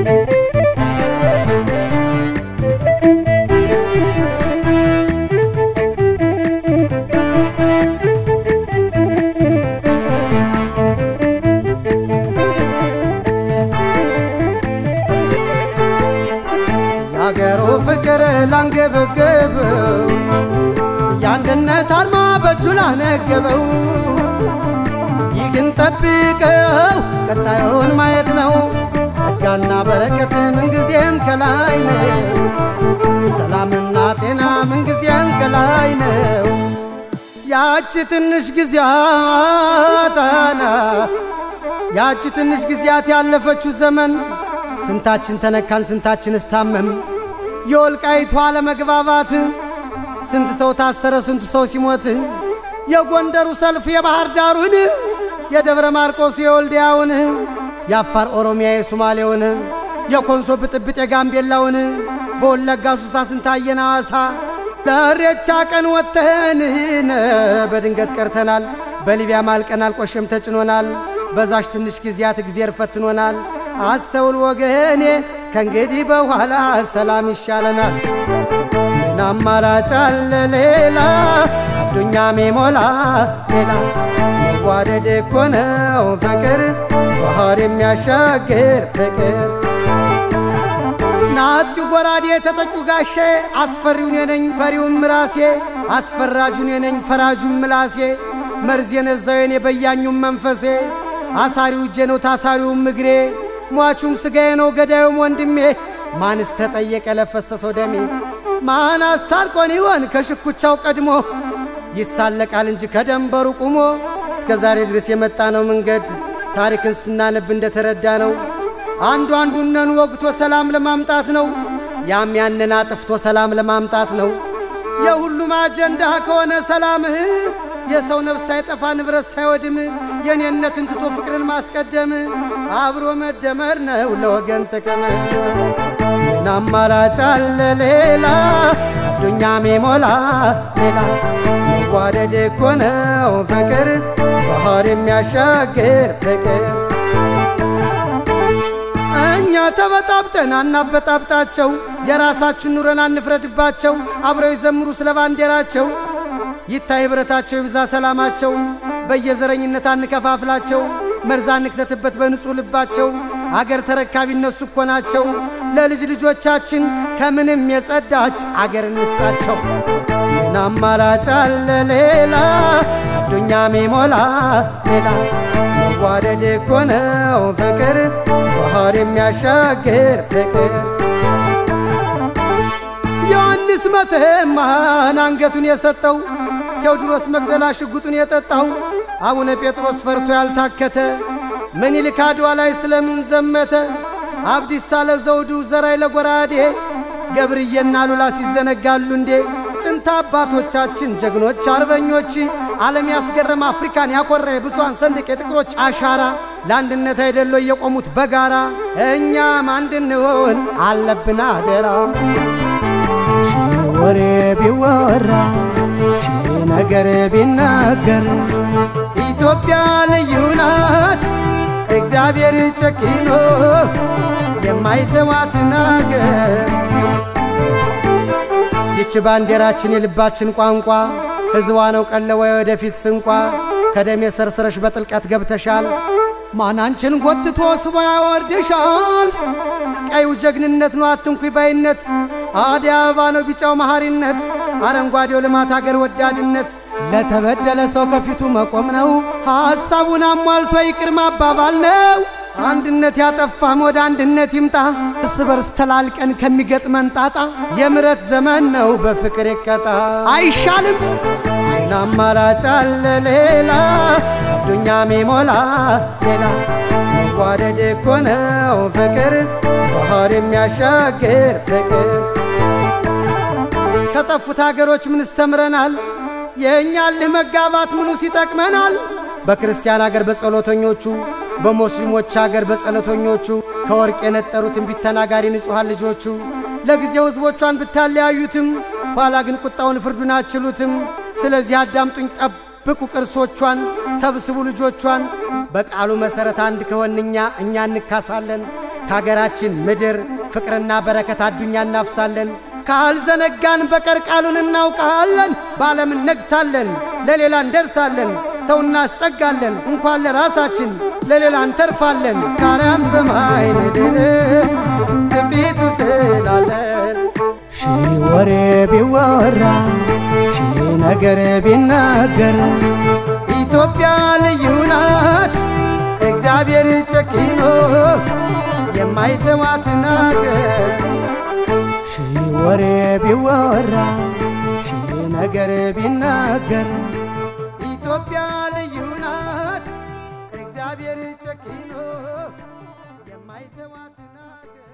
የአገሩ ፍቅር ላንገበገበው የአንድነት አርማ በእጁ ላነገበው ይህን ጠብቀው ቀጣዩን ማየት ነው። ጸጋና በረከት ምንጊዜም ከላይ ነው። ሰላምና ጤና ምንጊዜም ከላይ ነው። ያቺ ትንሽ ጊዜያትና ያቺ ትንሽ ጊዜያት ያለፈችው ዘመን ስንታችን ተነካን፣ ስንታችን እስታመም የወልቃይቷ አለመግባባት ስንት ሰው ታሰረ፣ ስንቱ ሰው ሲሞት የጎንደሩ ሰልፍ የባህር ዳሩን የደብረ ማርቆስ የወልዲያውን የአፋር ኦሮሚያ የሶማሌውን የኮንሶ ብጥብጥ የጋምቤላውን በወለጋ ሱሳ ስንታየን ሐዋሳ በሬቻ ቀን ወጥተን በድንገት ቀርተናል። በሊቢያ ማልቀናል፣ ቆሸም ተጭኖናል። በዛሽ ትንሽ ጊዜያት እግዜር ፈትኖናል። አስተውል ወገኔ ከእንግዲህ በኋላ ሰላም ይሻለናል። ምን አማራጭ አለ ሌላ አዱኛ ሜሞላ ሌላ መዋደድ እኮ ነው ፍቅር ባህር የሚያሻግር ፍቅር ናጥቂ ጎራዴ ተጠቂው ጋሼ አስፈሪውን የነኝ ፈሪውም ራሴ አስፈራጁን የነኝ ፈራጁም ምላሴ መርዝ የነዛው የኔ በያኙም መንፈሴ አሳሪው እጄ ነው ታሳሪውም እግሬ ሟቹም ስጋዬ ነው ገዳዩም ወንድሜ ማንስ ተጠየቀ ለፈሰሰው ደሜ ማን አስታርቆን ይሆን ከሽኩቻው ቀድሞ ይሳለቃል እንጂ ከደንበሩ ቁሞ እስከ ዛሬ ድረስ የመጣ ነው መንገድ ታሪክን ስናነብ እንደተረዳ ነው አንዱ አንዱነን ወግቶ ሰላም ለማምጣት ነው ያም ያንን አጥፍቶ ሰላም ለማምጣት ነው የሁሉም አጀንዳ ከሆነ ሰላምህ የሰው ነፍስ ሳይጠፋ ንብረት ሳይወድም የኔነትን ትቶ ፍቅርን ማስቀደም አብሮ መደመር ነው ለወገን ጥቅም። ምን አማራጭ አለ ሌላ አዱኛ ሜሞላ ሌላ መዋደድ እኮ ነው ፍቅር ባህር የሚያሻግር ፍቅር እኛ ተበጣብጠን አናበጣብጣቸው የራሳችን ኑረን አንፍረድባቸው አብረው ይዘምሩ ስለ ባንዲራቸው ይታይ ኅብረታቸው ይብዛ ሰላማቸው በየዘረኝነት አንከፋፍላቸው መርዛ እንክተትበት በንጹሕ ልባቸው አገር ተረካቢ እነሱ እኮ ናቸው ለልጅ ልጆቻችን ከምንም የጸዳች አገር እንስጣቸው ምን አማራጭ አለ ሌላ አዱኛ ሜሞላ ሌላ መዋደድ እኮ ነው ፍቅር ባህር የሚያሻግር ፍቅር ዮሐንስ መተማን አንገቱን የሰጠው ቴዎድሮስ መግደላ ሽጉጡን የጠጣው አቡነ ጴጥሮስ ፈርቶ ያልታከተ ምኒልክ አድዋ ላይ ስለምን ዘመተ? አብዲሳ ለዘውዱ ዘራይ ለጎራዴ ገብርዬና ሉላ ሲዘነጋሉ እንዴ? ጥንት አባቶቻችን ጀግኖች አርበኞች ዓለም ያስገረመ አፍሪካን ያኮራ የብዙሃን ሰንደቅ የጥቁሮች አሻራ ለአንድነት አይደሎ የቆሙት በጋራ እኛም አንድንሆን አለብን አደራ። ሺህ ወሬ ቢወራ ሺህ ነገር ቢናገር ኢትዮጵያ ልዩ ናት እግዚአብሔር ጨኪኖ የማይተዋትን አገር ይች ባንዲራችን የልባችን ቋንቋ ሕዝቧ ነው ቀለወ ወደፊት ስንቋ ከደሜ ሰርሰረሽ በጥልቀት ገብተሻል ማናንችን ጎትቶ ስቦ ያወርድሻል ቀዩ ጀግንነት ነው አትንኩኝ ባይነት አዲ አበባ ነው ቢጫው መሐሪነት አረንጓዴው ልማት አገር ወዳድነት ለተበደለ ሰው ከፊቱ መቆም ነው ሐሳቡን አሟልቶ ይቅር ማባባል ነው አንድነት ያጠፋም ወደ አንድነት ይምጣ እርስ በርስ ተላልቀን ከሚገጥመን ጣጣ የምረት ዘመን ነው በፍቅር ይቀጣ አይሻልም ምን አማራጭ አለ ሌላ አዱኛ ሜሞላ ሌላ መዋደድ እኮ ነው ፍቅር ባህር የሚያሻግር ፍቅር ከጠፉት አገሮች ምንስ ተምረናል? የእኛ ልህ መጋባት ምኑስ ይጠቅመናል? በክርስቲያን አገር በጸሎተኞቹ፣ በሙስሊሞች አገር በጸሎተኞቹ ከወርቅ የነጠሩ ትንቢት ተናጋሪ ንጹሐን ልጆቹ ለጊዜው ሕዝቦቿን ብታለያዩትም ኋላ ግን ቁጣውን ፍርዱን አችሉትም። ስለዚህ አዳምጡኝ፣ ጠብቁ ቅርሶቿን፣ ሰብስቡ ልጆቿን። በቃሉ መሠረት አንድ ከሆንኛ እኛ እንካሳለን። ከሀገራችን ምድር ፍቅርና በረከት አዱኛ እናፍሳለን። ካልዘነጋን በቀር ቃሉን እናውቃለን። በዓለም እነግሳለን፣ ለሌላ እንደርሳለን። ሰው እናስጠጋለን፣ እንኳን ለራሳችን ለሌላ እንተርፋለን። ከአርያም ሰማይ ምድር ትንቢቱ ስላለን ሺህ ወሬ ቢወራ ሺህ ነገር ቢናገር ኢትዮጵያ ልዩ ናት እግዚአብሔር ጨኪኖ የማይተዋትን አገር ሺህ ወሬ ቢወራ ሺህ ነገር ቢናገር ኢትዮጵያ ልዩ ናት እግዚአብሔር ጨኪኖ የማይተዋትን አገር